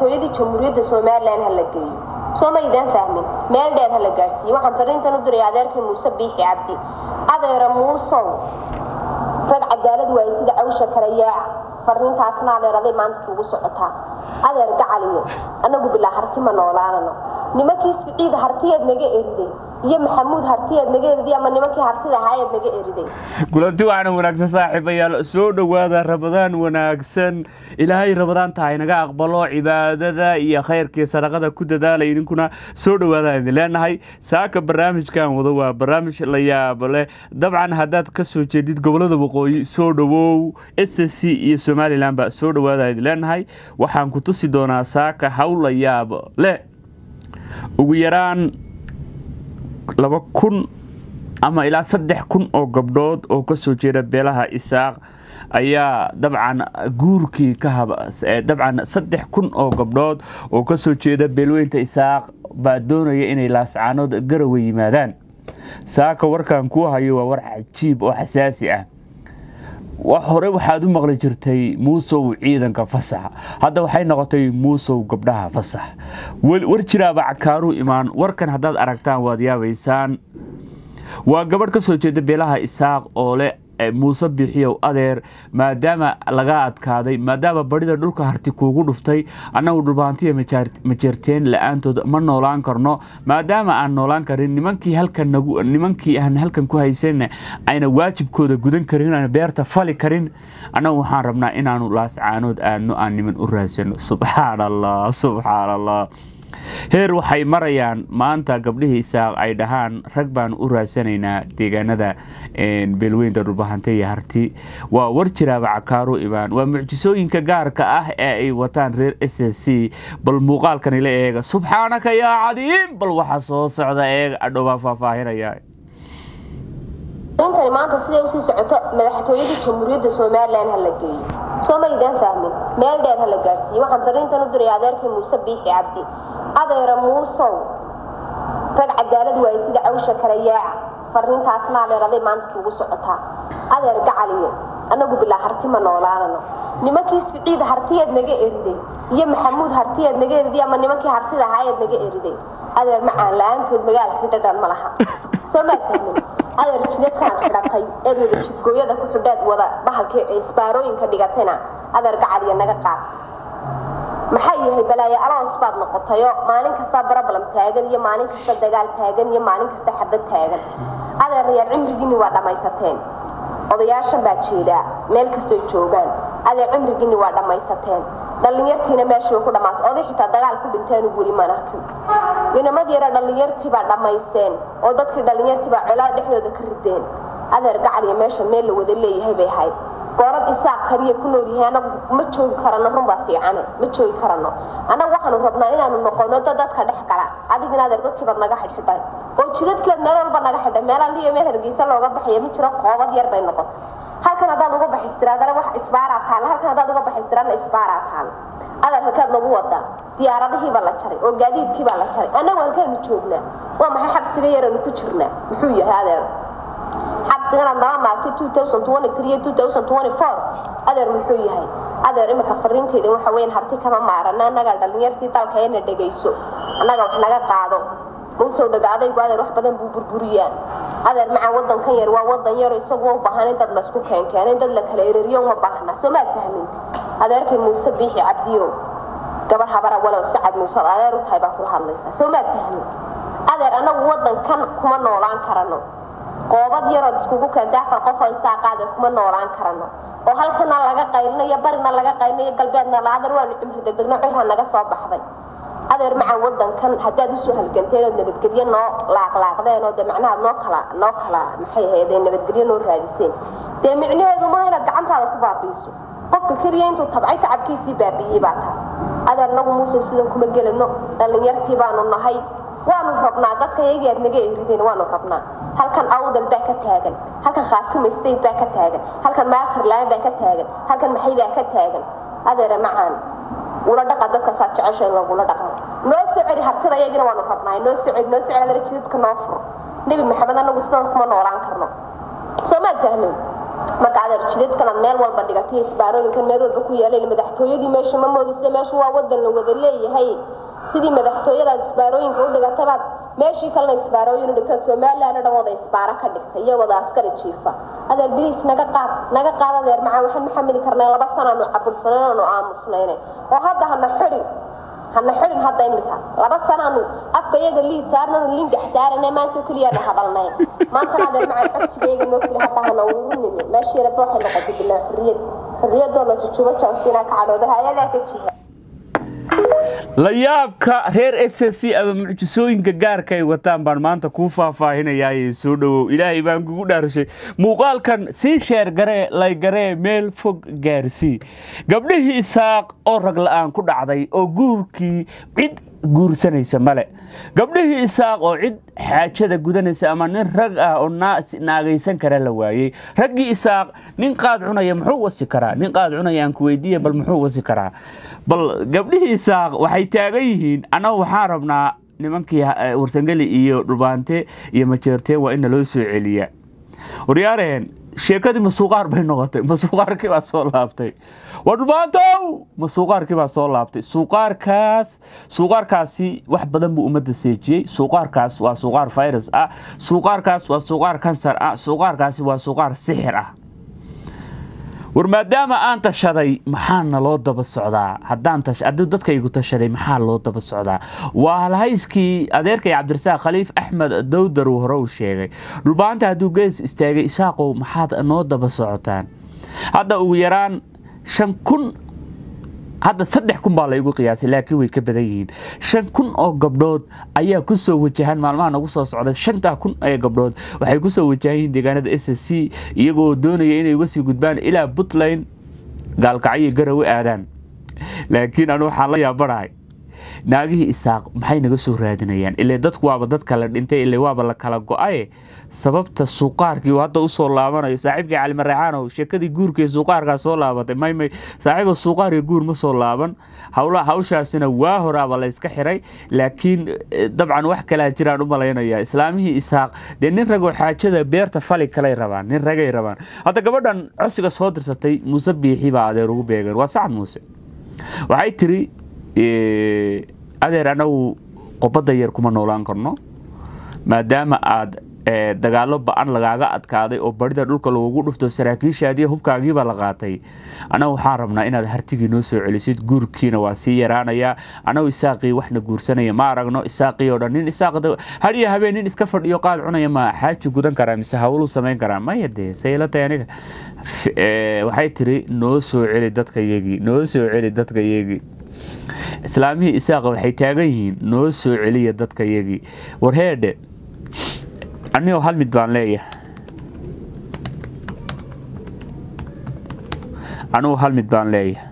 madaxtooyadii jamhuuriyadda somalilan ha la geeyo soo maydaan fahmin meel dheer ha la gaadhsiiye waxaan fariintan u diray adeerkii muuse biixi cabdi adeera muusow rag cadaalad waaye sida cawsha kale yaaca fariintaasna adeeraday maanta kugu socotaa adeer gacaliyo annagu bilaa harti ma noolaanano nimankii siciid hartiyeed naga eriday iyo maxamuud hartiyeed naga eriday ama nimankii hartida ahaayeed naga eriday kulanti waxaana wanaagsan saaxiibayaal soo dhowaada rabadaan wanaagsan ilaahay rabadaanta haynaga aqbalo cibaadada iyo khayrkii sadaqada ku dadaalay idinkuna soo dhowaada idin leenahay saaka barnaamijkan wado waa barnaamij la yaabo leh dabcan haddaad ka soo jeedid gobolada waqooyi soo dhowow s c iyo somalilan ba soo dhowaada idin leenahay waxaan ku tusi doonaa saaka hawl la yaabo leh ugu yaraan laba kun ama ilaa saddex kun oo gabdhood oo kasoo jeeda beelaha isaaq ayaa dabcan guurkii ka dabcan saddex kun oo gabdhood oo kasoo jeeda beelweynta isaaq baa doonaya inay laascaanood garawa yimaadaan saaka warkan kuu hayo waa war cajiib oo xasaasi ah hore waxaad u maqli jirtay muusow ciidanka fasax hadda waxay noqotay muusow gabdhaha fasax war jiraaba cakaaruu imaan warkan haddaad aragtaan waad yaabaysaan waa gabadh ka soo jeeda beelaha isaaq oo leh muuse biixiyow adeer maadaama laga adkaaday maadaama barida dhulka harti kuugu dhuftay annagu dhulbaantiya majeerteen la-aantood ma noolaan karno maadaama aan noolaan karin nimankii halkanimankii aan halkan ku haysanna ayna waajibkooda gudan karin aan beerta fali karin annagu waxaan rabnaa inaanu laascaanood aadno aan niman u raadsano subxaan allah subxaan allah heer waxay marayaan maanta gabdhihii isaaq ay dhahaan rag baan u raadsanaynaa deegaanada beelweynta dhulbahante iyo harti waa war jiraaba cakaaru imaan waa mucjisooyinka gaarka ah ee ay wataan reer s s c bal muuqaalkani la eega subxaanaka yaa cadiim bal waxa soo socda eega adhowbaa faahfaahinaya intani maanta siday usii socoto madaxtooyadii jamhuuriyadda somalilan ha la geeyo soo maydaan fahmin meel dheer ha la gaadhsiiye waxaan fariintan u diray adeerkii muuse biixi cabdi adeera muusow rag cadaalad waaye sida cawsha kale yaaca fariintaasna adeeraday maanta kugu socotaa adeer gacaliyo annagu bilaa harti ma noolaanano nimankii siciid hartiyeed naga eriday iyo maxamuud hartiyeed naga eriday ama nimankii hartida ahaayeed naga eriday adeer macaan la-aantood magaalkii dhadhan ma laha soo maad fahmin adeer jidadkanaad xidhatay eed wada jidgooyada ku xidhaad wada bahalkii isbaarooyinka dhigatayna adeer gacaliya naga qaad maxaa yahay balaayo aloos baad noqotayo maalin kasta barabalam taagan iyo maalin kasta dagaal taagan iyo maalin kasta xabad taagan adeerayaal cimrigiinni waa dhammaysateen odayaashan baa jeedaa meel kastoy joogaan adeer cimrigiinni waa dhammaysateen dhallinyartiina meeshii ku dhammaatay oday xitaa dagaal ku dhinteenu weli maan arkin inamad yara dhallinyartii baa dhammayseen oo dadkii dhallinyartii baa colaad dhexdooda ka rideen adeer gacaliya meesha meel la wada leeyahay bay ahayd goorad isaaq kariya ku nool yahay anagu ma joogi karano runbaa fiicane ma joogi karano annagu waxaanu rabnaa inaanu noqono da dadka dhex gala adigina adeer dadkiibaad naga xidhxidhay oo jidadkeed meel walba naga xidhay meelaan liyo meel hargeysa looga baxaya ma jiro qoobad yar bay noqotay halkan haddaad uga baxistiraadana wax isbaaraa taalla halkan haddaad uga baxistiraadna isbaaraa taalla adeer halkaad nagu wadaa diyaaradihiibaa la jaray oo gaadiidkiibaa la jaray annagu halkaanu joognaa waa maxay xabsiga yaranu ku jirnaa muxuu yahay adeer xabsiganaad nala maagtay adeer muxuu yahay adeer imika fariinteyda waxa weyan harti kama maarana annaga dhallinyartii dalka ina dhegayso annaga wax naga qaado muusow dhaga adaygu adeer wax badan buu burburiyaa adeer macaan wadankan yar waa wadan yaro isagu u baahan in dad laysku keenkeeno in dad la kala ereriyo uma baahna soo maad fahmin adeerkay muuse biixi cabdiyo gabadh habara walow sacad muuse adeer u tahay baa kula hadlaysaa soo maad fahmin adeer annagu wadankan kuma noolaan karano qoobad yarood iskugu keentay afar qof oo isaaqaade kuma noolaan karano oo halkana laga qaylinayo barina laga qaylinayo galbeedna la adeer waanu cimri degdegno cirha naga soo baxday adeer macaan wadankan haddaad usoo halganteen ood nabadgelyo noo laaqlaaqdeen oo de macnaha noo kala noo kala maxay ahaydee nabadgelyo noo raadiseen dee micnaheedu maaha inaad gacantaada ku baabiiso qofka keliya intuu tabcay tacabkiisii baabiiyey baa tahay adeer nagu muuse sidan kuma gelano dhallinyartii baanu nahay waanu rabnaa dadka iyagii aad naga erideen waanu rabnaa halkan awdal baa ka taagan halkan khaatuma state baa ka taagan halkan maakhirlaan baa ka taagan halkan maxay baa ka taagan adeere macaan ula dhaqa dadka saa jecesha in lagula dhaqmo noo soo celi hartida iyagina waanu rabnaa noo soo celi noo soo celi adeer jidadka noo furo nebi maxamed anagu sidan kuma noolaan karno soo maad fahmin marka adeer jidadkanaad meel walba dhigatay isbaarooyinkan meel walba ku yaaleen madaxtooyadii meesha ma moodisa meeshu waa wadan la wada leeyahay sidii madaxtooyadaad isbaarooyinka u dhigatabaad meeshii kalena isbaarooyin u dhigtaad somalilan dhan wada isbaaro ka dhigtay iyo wada askari jiifa adeer biliis naga qaad naga qaad adeer macaa waxaan maxamili karnay laba sanaanu cabulsanayn aanu aamusnaynay oo hadda hana xidhin hana xidhin hadda imika laba sanaanu afka iyaga liid saarnanu lingax saaranay maanta keliyaana hadalnay maantana adeer macaa codsigayga noo fili hadda hana ururinime meeshii rabba waxay noqotay bilaa xurriyad xurriyadoo la jujubo johnsinaa ka cadhooda hay-adaa ka jiha la yaabka reer s c ama mucjisooyinka gaarka ay wataan baan maanta kuu faahfaahinayaa soo dhowow ilaahay baan kugu dhaarshay muuqaalkan sii sheer garee lay garee meel fog gaarsii gabdhihii isaaq oo rag la-aan ku dhacday oo guurkii cid guursanaysa male gabdhihii isaaq oo cid xaajada gudanaysa ama nin rag ah oo naagaysan kara la waayey raggii isaaq nin qaad cunaya muxuu wasi karaa nin qaad cunaya aan ku weydiiya bal muxuu wasi karaa bal gabdhihii isaaq waxay taagan yihiin annagu waxaan rabnaa nimankii warsangeli iyo dhulbaante iyo majeerteen waa in naloo soo celiya waryaareen sheekadii masuuqaar bay noqotay masuuqaarkii baa soo laabtay waa dhulbaantow masuuqaarkii baa soo laabtay suuqaarkaas suuqaarkaasi wax badan buu ummadda seejiyey suuqaarkaas waa suuqaar virus ah suuqaarkaas waa suuqaar kansar ah suuqaarkaasi waa suuqaar sixir ah war maadaama aan tashaday maxaa naloo daba socdaa haddaan hadduu dadkaygu tashaday maxaa loo daba socdaa waa halhayskii adeerkay cabdirasaaq khaliif axmed dowdar uu hore uu sheegay dhulbaanta hadduu gees istaagay isaaqow maxaad noo daba socotaan hadda ugu yaraan shan kun hadda saddex kun baa laygu qiyaasay laakiin way ka badan yihiin shan kun oo gabdhood ayaa ku soo wajahan maalmaha nagu soo socda shantaa kun ee gabdhood waxay ku soo wajahan yihiin deegaanada s s c iyagoo doonaya inay uga sii gudbaan ilaa puntland gaalkacyo garawe aadaan laakiin anu waxaan la yaabanahay naagihii isaaq maxay naga soo raadinayaan ile dadku waaba dad kala dhintay ile waaba la kala go-aye sababta suuqaarkii uu hadda usoo laabanayo saaxiibkii cali maraxaanow sheekadii guurkii suuqaarkaa soo laabatay maymay saaxiiba suuqaarka guur ma soo laaban howla hawshaasina waa horaaba layska xiray laakiin dabcan wax kalaa jiraan u malaynaya islaamihii isaaq dee nin ragoo xaajada beerta fali kalay rabaan nin ragay rabaan hadda gabadhan cosiga soo dirsatay muuse biixi baa adeer ugu beegan waa sacad muuse waxay tiri adeer anagu qobadda yar kuma noolaan karno maadaama aad dagaalo ba-an lagaaga adkaaday oo barida dhulka lagugu dhufto saraakiishaadiiyo hubkaagiibaa la qaatay anagu waxaan rabnaa inaad hartigii noo soo celisid guurkiina waa sii yaraanayaa anagu isaaqii waxna guursanaya ma aragno isaaqii oo dhan nin isaaq hadiyo habeen nin iska fadhiyo qaad cunaya ma xaaji gudan karaa mise hawluu samayn karaa maya dee sayla tahay aniga waxay tiri noo soo celi dadkayagii noo soo celi dadkayagii islaamihii isaaqa waxay taagan yihiin noo soo celiya dadkayagii warheedhe anigoo hal mid baan leeyahay anigu hal mid baan leeyahay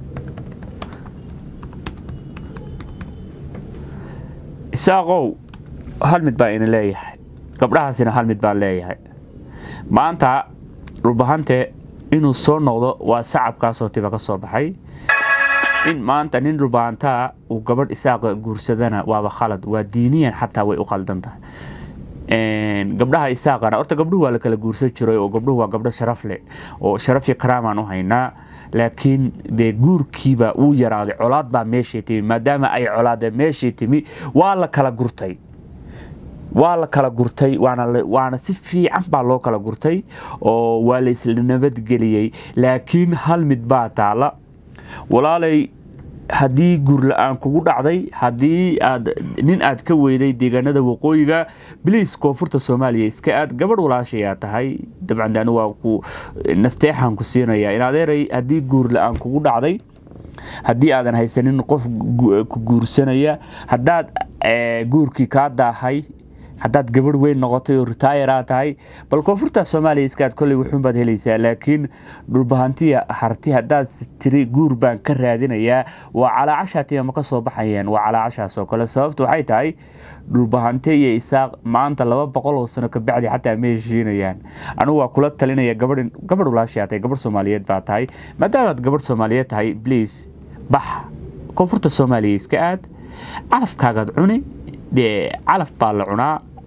isaaqow hal mid baan ina leeyahay gabdhahaasina hal mid baan leeyahay maanta dhulbahante inuu soo noqdo waa sacabkaasoo tiba ka soo baxay in maanta nin dhulbahantaa uu gabadh isaaqa guursadana waaba khalad waa diiniyan xataa way u qaldan tahay gabdhaha isaaqana horta gabdhuhu waa la kala guursan jiray oo gabdhuhu waa gabdho sharaf leh oo sharaf iyo karaamaan u haynaa laakiin dee guurkiiba wuu yaraaday colaad baa meeshay timi maadaama ay colaadee meeshay timi waa la kala gurtay waa la kala gurtay waana si fiican baa loo kala gurtay oo waa laysla nabadgeliyey laakiin hal mid baa taala walaalay haddii guur la-aan kugu dhacday haddii aad nin aad ka weyday deegaanada waqooyiga biliis koonfurta soomaaliya iska aad gabadh walaashayaa tahay dabcan anu waa ku nasteexaan ku siinaya in adeeray haddii guur la-aan kugu dhacday haddii aadan haysanin qof ku guursanaya haddaad guurkii kaa daahay haddaad gabadh weyn noqotay oo ritaayaraa tahay bal koonfurta soomaaliya iskaad kolley wuxuunbaad helaysaa laakiin dhulbahantiya harti haddaad tiri guur baan ka raadinayaa waa calaacashaatiya ma ka soo baxayeen waa calaacashaas oo kale sababtu waxay tahay dhulbahante iyo isaaq maanta laba boqol oo sano kabacdi xataa ma heshiinayaan anigu waa kula talinaya gabadh gabadh walaashaa tahay gabadh soomaaliyeed baa tahay maadaamaad gabadh soomaaliyeed tahay bliis bax koonfurta soomaaliya iska aad calafkaagaad cuni dee calaf baa la cunaa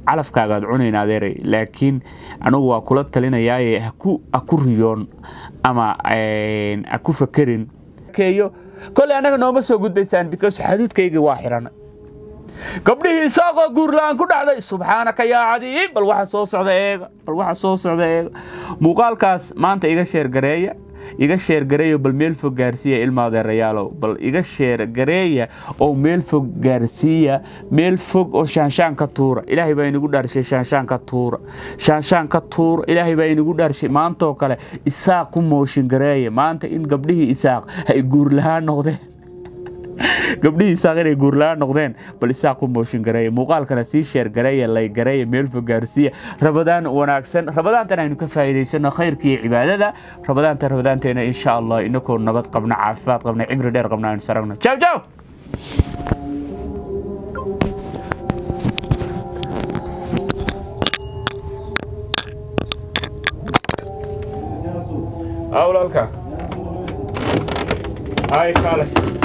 calafkaagaad cunayn adeeray laakiin anugu waa kula talinayaaye haku haku riyoon ama ha ku fakerin keeyo kolley annaga nooma soo gudbaysaan because xaduudkaygii waa xiran gabdhihii isaaqoo guurla-aan ku dhacday subxaanaka yaa cadiib bal waxa soo socda eega bal waxa soo socda eega muuqaalkaas maanta iga sheergareeya iga sheergareeya bal meel fog gaarsiiya ilma adeerayaalow bal iga sheergareeya oo meel fog gaarsiiya meel fog oo shaanshaan ka tuura ilaahay baa inagu dhaarshay shaanshaan ka tuura shaanshaan ka tuura ilaahay baa inagu dhaarshay maantoo kale isaaq ku mooshin gareeya maanta in gabdhihii isaaq ay guurlahaan noqdeen gabdhihii isaaq inay guurla-aan noqdeen bal isaaq ku mooshin gareeya muuqaalkana sii sheer gareeya lay gareeya meel fog gaarsiiya rabadaan wanaagsan rabadaantan aynu ka faa'iidaysano khayrka iyo cibaadada rabadaanta rabadaanteena insha allah inakoo nabad qabna caafimaad qabna cimri dheer qabna aynu saragno jaw jaw awlalka ay kale